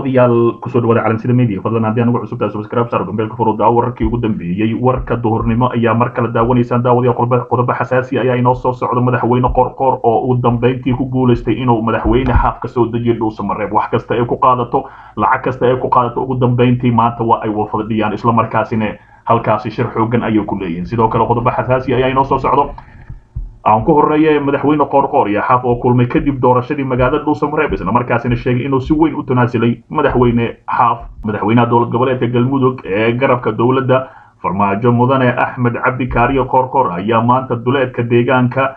daawadayaal kusoo dhawaada calansida media fadlan haddii anugu cusubtahay subscribe saar gambeelka furudda wararkii ugu dambeeyey warka duhurnimo ayaa mar kale daawanaysaan daawadayaal qodobo xasaasi ayaa inoo soo socdo madaxweyne qorqor oo uu dambeyntii ku guulaystay inuu madaxweyne xaaf ka soo dejiyo dhuusamareeb wax kasta ay ku qaadato lacag kasta ay ku qaadato ugu dambeyntii maanta waa ay wafadhiyaan islamarkaasina halkaasi shir xoogan ayay ku leeyihiin sidoo kale qodobo xasaasi ayaa inoo soo socdo aan ku horeeye madaxweyne qoorqoor iyo xaaf oo kulmay kadib doorashadii magaalada dhuusamareeb isla markaasina sheegay inuu si weyn u tanaasilay madaxweyne xaaf madaxweynaha dowlad goboleedka galmudug ee garabka dowladda farmaajo mudane axmed cabdi kaariyo qoorqoor ayaa maanta duleedka deegaanka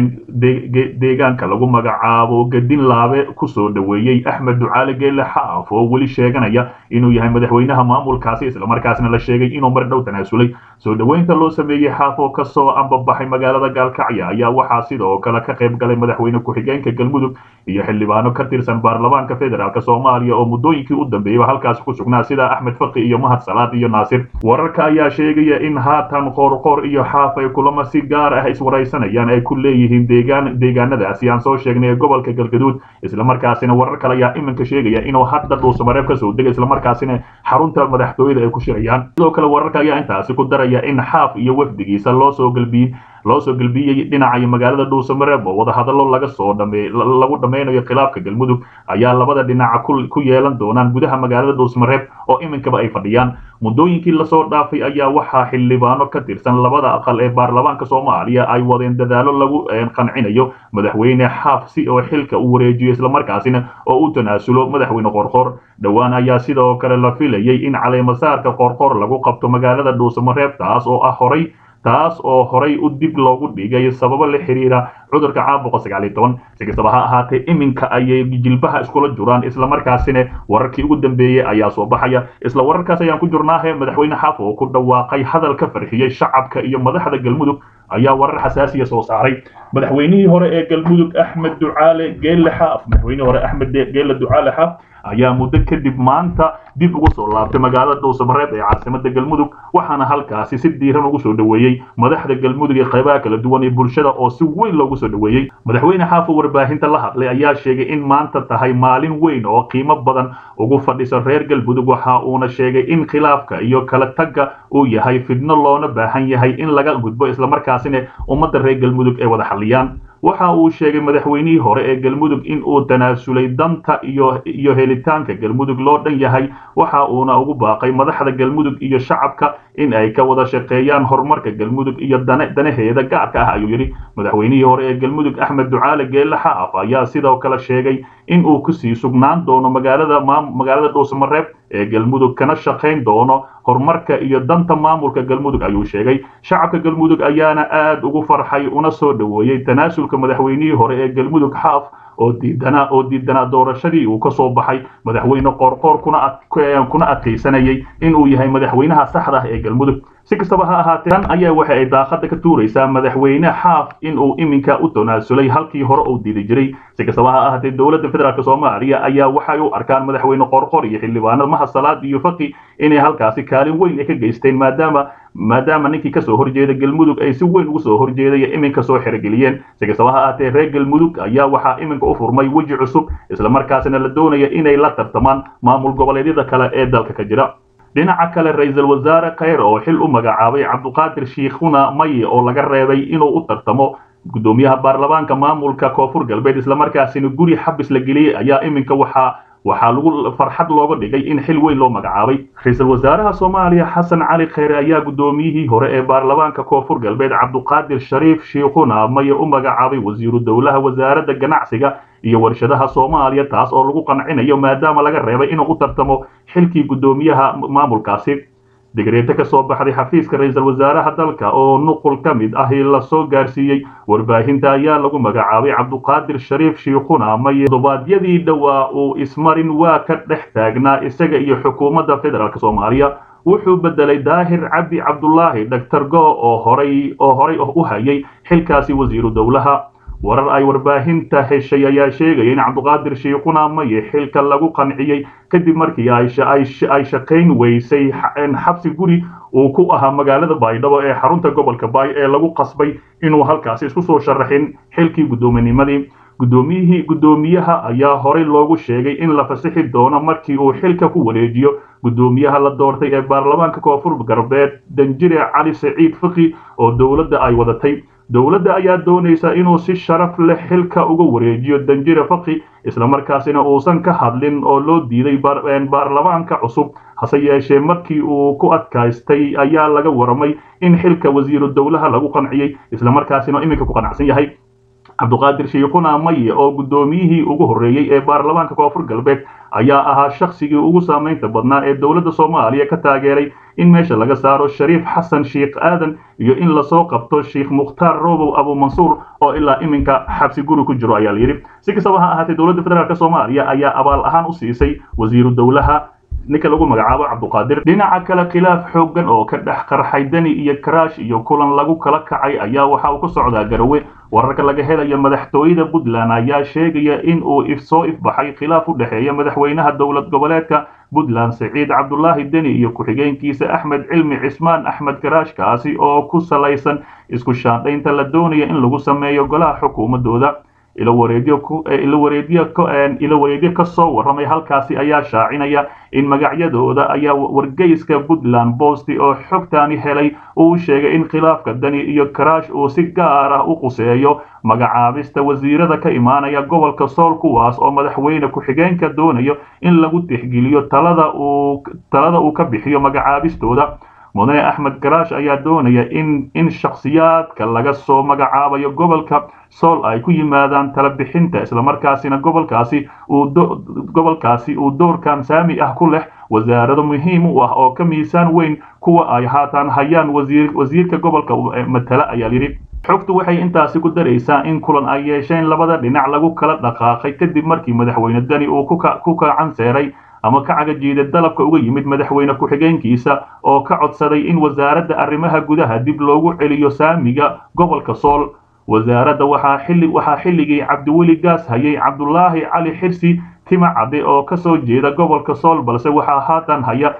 deegaanka lagu magacaabo gadin laabe kusoo dhaweeyey axmed ducaale geelle xaaf oo weli sheeganaya inuu yahay madaxweynaha maamulkaasi islamarkaasna la sheegay inuu mar dhow tanaasulay soo dhaweynta loo sameeyey xaaf oo kasoo ambabaxay magaalada gaalkacya ayaa waxaa sidoo kale ka qayb galay madaxweyne ku-xigeenka galmudug iyo xildhibaano ka tirsan baarlamaanka federaalk soomaaliya oo muddooyinkii u dambeeyeyba halkaasi ku sugnaa sida axmed faqi iyo mahad salaad iyo naasir wararka ayaa sheegaya in haatan qoorqoor iyo xaaf ay kulamo si gaar ah iswaraysanayaan ay ku leeyihiin deegaan deegaanadaasi aan soo sheegnay ee gobolka galgaduud islamarkaasina warar kale ayaa iminka sheegaya inuu hadda dhuusamareeb kasoo degay islamarkaasina xarunta madaxtooyada ay ku shirayaan sidoo kale wararka ayaa intaasi ku daraya in xaaf iyo wafdigiisa loo soo galbiyey loo soo gelbiyey dhinaca magaalada dhuusamareeb oo wadahadallo laga soo dhame lagu dhammaynayo khilaafka galmudug ayaa labada dhinaca ku yeelan doonaan gudaha magaalada dhuusamareeb oo iminkaba ay fadhiyaan muddooyinkii lasoo dhaafay ayaa waxaa xildhibaano ka tirsan labada aqal ee baarlamaanka soomaaliya ay wadeen dadaalo lagu qancinayo madaxweyne xaaf si oo xilka u wareejiyo islamarkaasina oo u tanaasulo madaxweyne qorqor dhowaan ayaa sidoo kale la filayay in caleemasaarka qorqor lagu qabto magaalada dhuusamareeb taas oo ah horay taas oo horay u dib loogu dhigay sababo la xiriira cudurka caabuqa sagaal iyo toban si kastaba ha ahaatee iminka ayay jilbaha iskula juraan islamarkaasina wararkii ugu dambeeyey ayaa soo baxaya isla wararkaas ayaan ku jirnaahe madaxweyne xaaf oo ku dhawaaqay hadal ka farxiyey shacabka iyo madaxda galmudug ayaa warar xasaasiya soo saaray madaxweynihii hore ee galmudug axmed ducaale geelle xaaf madaxweynihii hore axmed geelle ducaale xaaf ayaa muddo kadib maanta dib ugu soo laabtay magaalada dhuusamareeb ee caasimada galmudug waxaana halkaasi si diiran ugu soo dhaweeyey madaxda galmudug ee qaybaha kala duwan ee bulshada oo si weyn loogu soo dhaweeyey madaxweyne xaafo warbaahinta la hadlay ayaa sheegay in maanta tahay maalin weyn oo qiimo badan ugu fadhisa reer galmudug waxa uuna sheegay in khilaafka iyo kala tagga uu yahay fidno loona baahan yahay in laga gudbo islamarkaasina ummadda reer galmudug ay wada xalliyaan waxa uu sheegay madaxweynihii hore ee galmudug in uu tanaasulay danta iyo iyo helitaanka galmudug loo dhan yahay waxa uuna ugu baaqay madaxda galmudug iyo shacabka in ay ka wada shaqeeyaan horumarka galmudug iyo danaheeda gaarka ah ayuu yidhi madaxweynihii hore ee galmudug axmed ducaale geelle xaaf ayaa sidoo kale sheegay in uu kusii sugnaan doono magaalada magaalada dhuusamareeb ee galmudug kana shaqayn doono horumarka iyo danta maamulka galmudug ayuu sheegay shacabka galmudug ayaana aad ugu farxay una soo dhaweeyey tanaasulka madaxweynihii hore ee galmudug xaaf oo diidanaa oo diidanaa doorashadii uu ka soo baxay madaxweyne qoorqoor kuna kuna adkaysanayay inuu yahay madaxweynaha saxda ah ee galmudug si kastaba ha ahaatee tan ayaa waxa ay daaqada ka tuuraysaa madaxweyne xaaf inuu iminka u tanaasulay halkii hore uu diidi jiray si kastaba ha ahaatee dowladda federaalk soomaaliya ayaa waxay u arkaan madaxweyne qorqor iyo xildhibaanada mahad salaad iyo faqi inay halkaasi kaalin weyn ay ka geysteen maadaama maadaama ninkii kasoo horjeeda galmudug ay si weyn ugu soo horjeeday iminka soo xerogeliyeen si kastaba ha ahaatee reer galmudug ayaa waxaa iminka u furmay weji cusub islamarkaasina la doonaya inay la tartamaan maamul goboleedyada kale ee dalka ka jira dhinaca kale ra-iisul wasaare kheyr oo xil u magacaabay cabduqaadir shiikhuna maye oo laga reebay inuu u tartamo guddoomiyaha baarlamaanka maamulka koonfur galbeed islamarkaasina guri xabis la geliyey ayaa iminka waxaa waxaa lagu farxad looga dhigay in xil weyn loo magacaabay ra-iisul wasaaraha soomaaliya xasan cali kheyre ayaa guddoomiyihii hore ee baarlamaanka koonfur galbeed cabduqaadir shariif shiikhuna maye u magacaabay wasiiru dowlaha wasaaradda ganacsiga iyo warshadaha soomaaliya taas oo lagu qancinayo maadaama laga reebay inuu u tartamo xilkii guddoomiyaha maamulkaasi digreeto ka soo baxday xafiiska ra-iisul wasaaraha dalka oo nuqul ka mid ahi lasoo gaarsiiyey warbaahinta ayaa lagu magacaabay cabduqaadir shariif shiikhuna maye todobaadyadii dhowaa uu ismarin waa ka dhex taagnaa isaga iyo xukuumadda federaalk soomaaliya wuxuu bedelay daahir cabdi cabdulaahi doctor go oo horay oo horay u hayay xilkaasi wasiiru dowlaha warar ay warbaahinta heshay ayaa sheegaya in cabduqaadir shiikhuna maye xilka lagu qanciyey kadib markii ay shaqayn weysay xabsi guri uu ku ahaa magaalada baydhabo ee xarunta gobolka baay ee lagu qasbay inuu halkaasi isku soo sharaxin xilkii guddoominnimadii guddoomiyihii guddoomiyaha ayaa horey loogu sheegay in la fasixi doono markii uu xilka ku wareejiyo guddoomiyaha la doortay ee baarlamaanka koonfur galbeed danjire cali saciid fiki oo dowladda ay wadatay dowladda ayaa doonaysa inuu si sharaf leh xilka uga wareejiyo danjire faki islamarkaasina uusan ka hadlin oo loo diiday baarlamaanka cusub hase yeeshee markii uu ku adkaystay ayaa laga waramay in xilka wasiiru dowlaha lagu qanciyey islamarkaasina iminka ku qanacsan yahay cabduqaadir shiikhuna maye oo guddoomiyihii ugu horreeyey ee baarlamaanka koonfur galbeed ayaa ahaa shakhsigii ugu saamaynta badnaa ee dowladda soomaaliya ka taageeray in meesha laga saaro shariif xasan sheikh aadan iyo in lasoo qabto sheikh mukhtaar robow abumansuur oo ilaa iminka xabsi guri ku jiro ayaa layidhi si kastaba ha ahaatee dowladda federaalk soomaaliya ayaa abaal ahaan u siisay wasiiru dowlaha ninka lagu magacaabo cabduqaadir dhinaca kale khilaaf xooggan oo ka dhex qarxay deni iyo karaash iyo kulan lagu kala kacay ayaa waxa uu ka socdaa garowe wararka laga helayo madaxtooyada puntland ayaa sheegaya in uu soo ifbaxay khilaaf u dhexeeya madaxweynaha dowlad goboleedka puntland siciid cabdulaahi deni iyo ku-xigeenkiisa axmed cilmi cismaan axmed karaash kaasi oo ku salaysan isku shaandhaynta la doonaya in lagu sameeyo golaha xukuumadooda ilo wareedyo ka soo warramay halkaasi ayaa shaacinaya in magacyadooda ayaa wargeyska puntland bosti oo xogtaani helay uu sheegay in khilaafka dani iyo karaash uu si gaar ah u quseeyo magacaabista wasiirada ka imaanaya gobolka sool kuwaas oo madaxweyne ku-xigeenka doonayo in lagu tixgeliyo talada uu ka bixiyo magacaabistooda mudane axmed karaash ayaa doonaya in in shakhsiyaadka laga soo magacaabayo gobolka sool ay ku yimaadaan tala bixinta islamarkaasina gobolkaasi uu gobolkaasi uu doorkan saami ah ku leh wasaarado muhiim u ah oo ka miisaan weyn kuwa ay haatan hayaan wasiir wasiirka gobolka matala ayaa yidhi xogtu waxay intaasi ku daraysaa in kulan ay yeesheen labada dhinac lagu kala dhaqaaqay kadib markii madaxweyne dani uu ku kacanseeray ama ka cagajiida dalabka uga yimid madaxweyne ku-xigeenkiisa oo ka codsaday in wasaaradda arrimaha gudaha dib loogu celiyo saamiga gobolka sool wasaaradda waxaa xilli waxaa xilligii cabdiweli gaas hayay cabdulaahi cali xirsi tima cadde oo ka soo jeeda gobolka sool balse waxaa haatan haya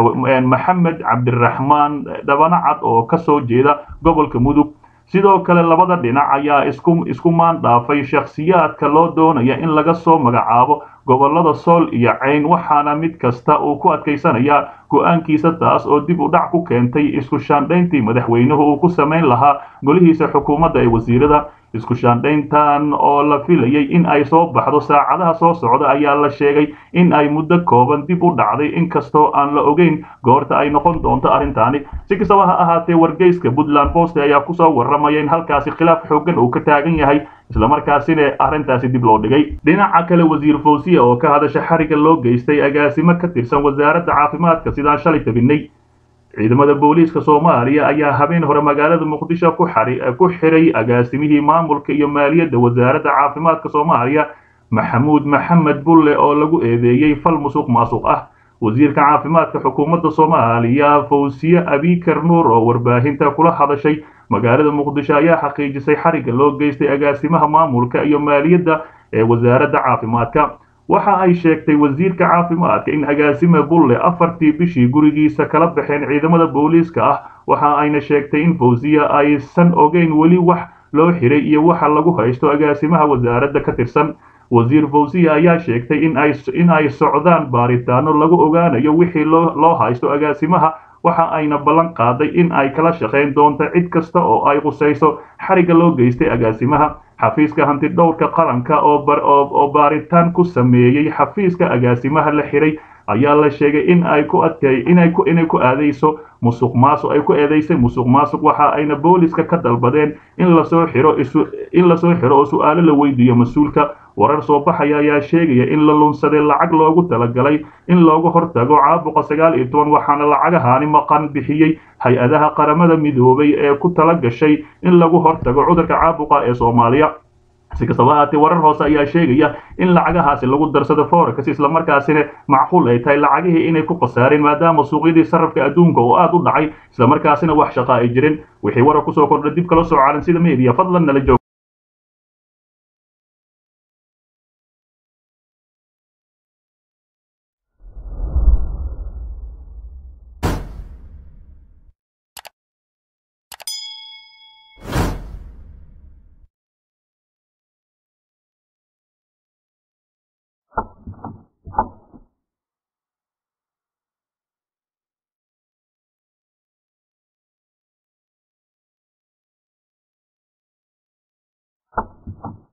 maxamed cabdiraxmaan dhabanacad oo ka soo jeeda gobolka mudug sidoo kale labada dhinac ayaa isku isku maan dhaafay shakhsiyaadka loo doonaya in laga soo magacaabo gobolada sool iyo cayn waxaana mid kasta uu ku adkaysanayaa go-aankiisa taas oo dib u dhac ku keentay isku shaandhayntii madaxweynuhu uu ku samayn lahaa golihiisa xukuumadda ee wasiirada isku shaandhayntan oo la filayay in ay soo baxdo saacadaha soo socda ayaa la sheegay in ay muddo kooban dib u dhacday inkastoo aan la ogeyn goorta ay noqon doonto arrintaani si kastaba ha ahaatee wargeyska puntland post ayaa kusoo warramaya in halkaasi khilaaf xooggan uu ka taagan yahay islamarkaasina arrintaasi dib loo dhigay dhinaca kale wasiir fawsiya oo ka hadasha xariga loo geystay agaasimo ka tirsan wasaaradda caafimaadka sidaan shalay tabinay ciidamada booliiska soomaaliya ayaa habeen hore magaalada muqdisho ku xiray agaasimihii maamulka iyo maaliyadda wasaaradda caafimaadka soomaaliya maxamuud maxamed bulle oo lagu eedeeyey fal musuq maasuq ah wasiirka caafimaadka xukuumadda soomaaliya fawsiye abikar nuur oo warbaahinta kula hadashay magaalada muqdisho ayaa xaqiijisay xariga loo geystay agaasimaha maamulka iyo maaliyadda ee wasaaradda caafimaadka waxa ay sheegtay wasiirka caafimaadka in agaasime bulle afartii bishii gurigiisa kala baxeen ciidamada booliiska ah waxa ayna sheegtay in fawsiya aysan ogeyn weli wax loo xiray iyo waxa lagu haysto agaasimaha wasaaradda ka tirsan wasiir fawsiya ayaa sheegtay in ay socdaan baaritaano lagu ogaanayo wixii loo haysto agaasimaha waxa ayna ballan qaaday in ay kala shaqayn doonto cid kasta oo ay qusayso xariga loo geystay agaasimaha xafiiska hantidhowrka qaranka oo baaritaan ku sameeyey xafiiska agaasimaha la xiray ayaa la sheegay in ay ku adkay inay ku inay ku aadayso musuq maasuq ay ku eedaysay musuq maasuq waxa ayna booliska ka dalbadeen in lasoo xiro isu in lasoo xiro oo su'aalo la weydiiyo mas-uulka warar soo baxaya ayaa sheegaya in la lunsaday lacag loogu talagalay in looga hortago caabuqa sagaal iyo toban waxaana lacagahaani maqan bixiyey hay-adaha qaramada midoobay ee ku tala gashay in lagu hortago cudurka caabuqa ee soomaaliya si kastaba ahaatee warar hoose ayaa sheegaya in lacagahaasi lagu darsado forex islamarkaasina macquul ay tahay lacagihii inay ku khasaareen maadaama suuqyadii sarrafka adduunka oo aad u dhacay islamarkaasina wax shaqa ay jirin wixii warar kusoo kordha dib kala soo caalan sida media fadlan nala joog nabadgelyo